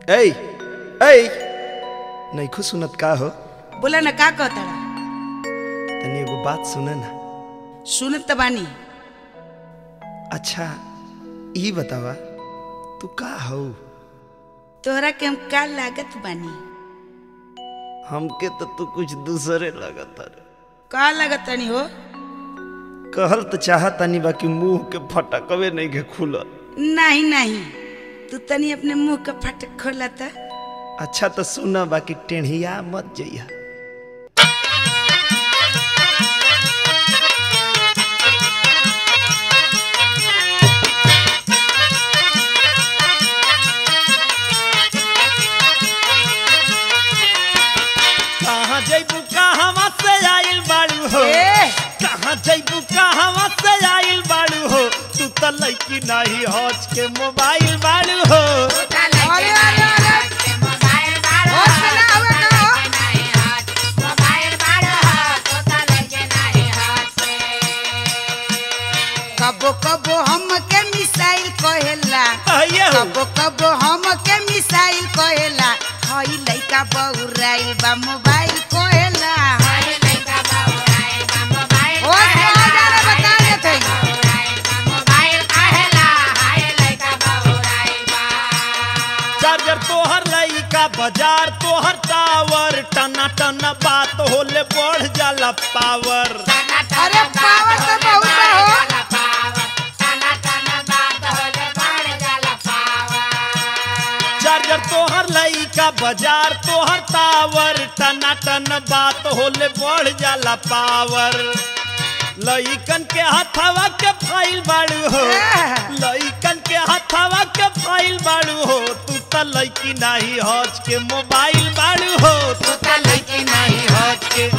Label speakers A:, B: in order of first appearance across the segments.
A: ऐ ऐ नैखो सुनत का हो
B: बोला ना का कहताड़ा
A: तनी एगो बात सुन ना
B: सुनत त बानी
A: अच्छा ई बतावा तू का हो
B: तोहरा के हम का लागत बानी
A: हमके तो तू कुछ दूसरे लगत रे
B: का लागत तनी हो
A: कहल तो चाहतानी बाकी मुंह के फटकवे नहीं के खुलल
B: नहीं नहीं तू तनी अपने मुंह का फटक खोला था
A: अच्छा तो सुन बाकी टेढ़िया मत जइया कहाँ जइबू कहवा से आइल बाड़ू हो
B: ए
A: कहाँ जइबू कहवा से आइल बाड़ू हो तू तो लड़की नहीं हज के मोबाइल बाड़ू हो
B: अरे अरे अरे होश में ना हुआ का हो कबो कबो हम के मिसाइल कहेला
A: आइए हो
B: कबो कबो हम के मिसाइल कहेला हई लइका बउराइल बा मोबाइल कहेला होश में आ जाना बता देते
A: चार्जर तोहर लइका बाजार तोहर टावर टना टना बात होले बढ़ जाला पावर
B: अरे पावर तो बहुत बा हो
A: चार्जर तोहर लइका बाजार तोहर टावर टना टन बात होले बढ़ जाला पावर लइकन के हथवा के फाइल बाड़ू हो लइकन के हथवा के फाइल बाड़ू हो तू त लइकी नाही हज के मोबाइल बाड़ू हो तू त लइकी नाही हज के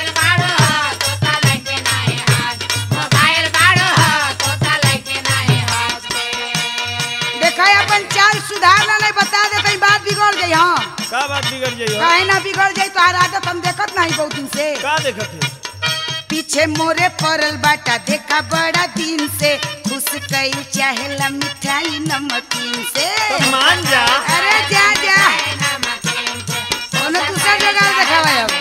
B: देखा अपन चाल सुधारना नहीं बता दे कहीं बात बिगड़ गई हाँ
A: का बात बिगड़ जाइयो
B: काहे ना बिगड़ जाई तो आदत हम देखत नहीं बहुत दिन से
A: का देखत है
B: पीछे मोरे पड़ल बाटा देखा बड़ा दिन से खुश कई चाहेला मिठाई नमकीन से
A: तो मान जा
B: अरे जा जा ओने दूसरा जगह देखावा अब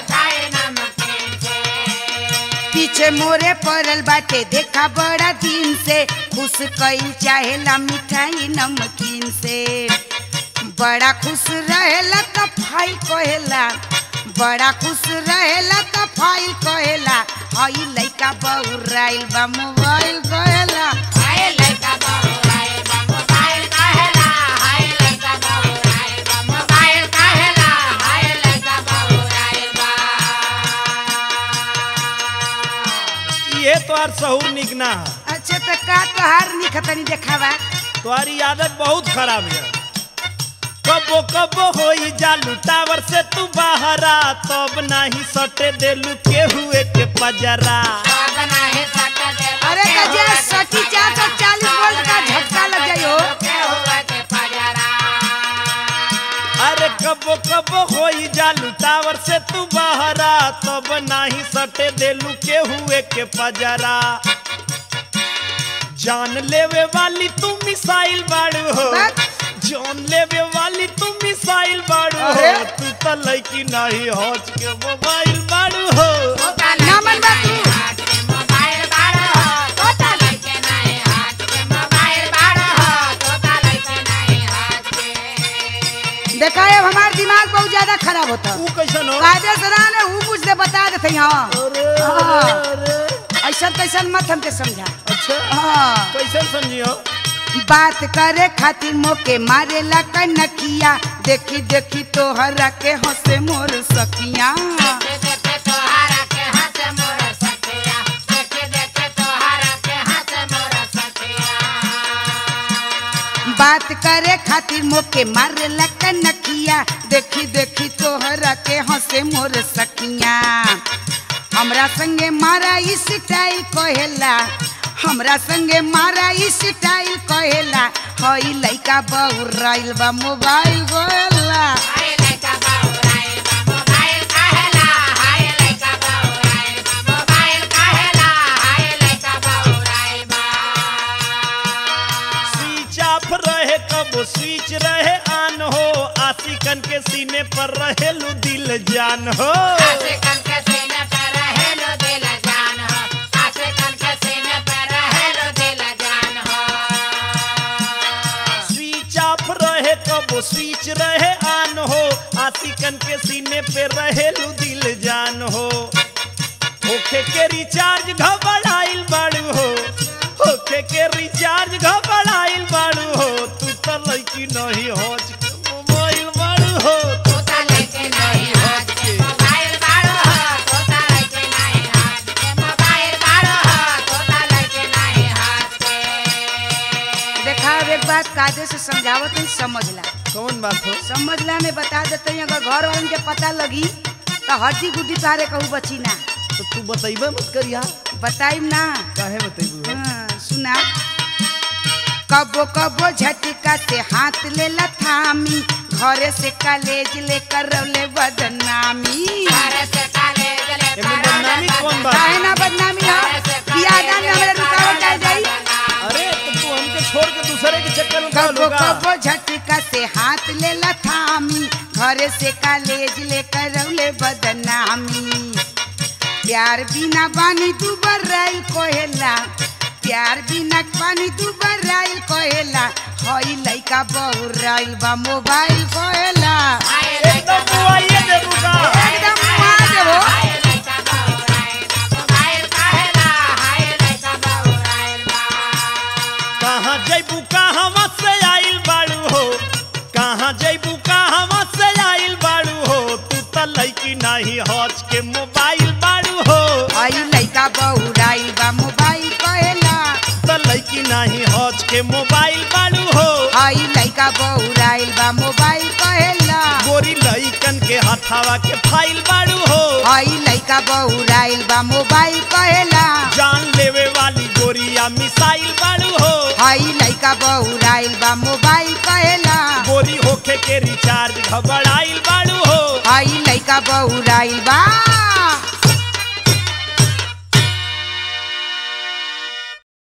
B: पीछे मोरे पड़ल बाटे देखा बड़ा दिन से खुश कई चाहेला मिठाई नमकीन से बड़ा खुश रहेला त फाइल कहेला बड़ा खुश रहेला त फाइल कहेला हई लइका बउराइल बा मोबाइल कहेला
A: ये तोहार सहूर निकना है
B: अच्छा त का तोहार निखतनी देखावा
A: तुम्हारी आदत बहुत खराब है कबो कबो होई जालू टावर से तू बाहरा तब नाही सटे देलू के हुए के पजरा
B: अरे गजा सटी चार सौ चालीस वोल्ट का झटका लग जाई हो
A: अरे कबो कबो होई जालू टावर से तू बाहरा तब नाही सटे देलू के हुए के पजरा जान लेवे वाली तू मिसाइल बाड़ू हो
B: बस।
A: जान लेवे वाली तू मिसाइल बाड़ू हो
B: अरे।
A: तू त लड़की नहीं हज के मोबाइल बाड़ू हो
B: ना मन बा तू देखा अब हमार दिमाग बहुत ज्यादा खराब होता
A: ऊ कैसन हो
B: कायदे से ना ने ऊ मुझसे बता देते हाँ
A: अरे
B: हाँ।
A: अरे
B: ऐसा तैसन मत हमके समझा
A: अच्छा
B: हाँ
A: कैसन समझियो
B: बात करे खातिर मोके मारेला कनकिया देखी देखी तोहरा के हंसे मोर सखिया बात करे खातिर मोके मारेला कनकिया देखी देखी तोहरा के हंसे मोर सखिया हमरा संगे मारा स्टाइल कहेला हमरा संगे मारा स्टाइल कहेला हई लइका बहुराइल बा मोबाइल गोला
A: स्विच ऑफ रहे कब स्विच रहे ऑन हो आशिकन के सीने पर रहेलू दिल जान हो स्विच ऑफ रहे कबो स्विच रहे ऑन हो आशिकन के सीने पे रहेलू दिल जान हो होखे के रिचार्ज घबराइल बाड़ू हो होखे के रिचार्ज घबराइल बाड़ू हो तू तो लड़की नहीं होच के मोबाइल बाड़ू हो तू तो लड़की नहीं होच के
B: देखा अब एक बात कायदे से समझावत नहीं समझला
A: कौन बात हो
B: समझला में बता देते हैं अगर घर वालन के पता लगी तो हड्डी गुड्डी तारे कहू बची ना
A: तो तू बतैबे मत करिया
B: बताइम ना
A: काहे बतैबू
B: हाँ, सुना कबो कबो झटका से हाथ ले थामी घरे से कॉलेज लेकर रौले बदनामी
A: एमे बदनामी कौन बात
B: काहे ना बदनामी हो बियादा में हमरा रुकावट आ जाई
A: अरे तो तू हमके छोड़ के दूसरे के चक्कर में खा
B: कबो
A: लूगा
B: कबो झटका से हाथ ले थामी घरे से कॉलेज लेकर रौले बदनामी प्यार बिना बानी तू बर्राइल कोहेला प्यार बिना पानी तू बर्राइल कोहेला हई लइका बहुराइल बा मोबाइल कोहेला
A: एकदम बुआइए देबूगा
B: एकदम मुआ देबो
A: कहाँ जैबू कहाँ से आइल बाड़ू हो कहाँ जैबू कहाँ से आइल बाड़ू हो तू तो लड़की नहीं हौच के मोबाइल बाड़ू हो
B: हई लइका बहुराइल बा मोबाइल कोहेला
A: तो लड़की नहीं हौच के मोबाइल बाड़ू हो
B: हई लइका बहुराइल बा मोबाइल कोहेला
A: गोरी लइकन के हथावा के फाइल बाड़ू हो
B: हई लइका बहुराइल बा मोबाइल कहेला
A: जान लेवे वाली गोरिया मिसाइल बाड़ू हो
B: हई लइका बहुराइल बा मोबाइल कहेला
A: गोरी होखे के रिचार्ज घबराइल बाड़ू हो
B: हई लइका बहुराइल बा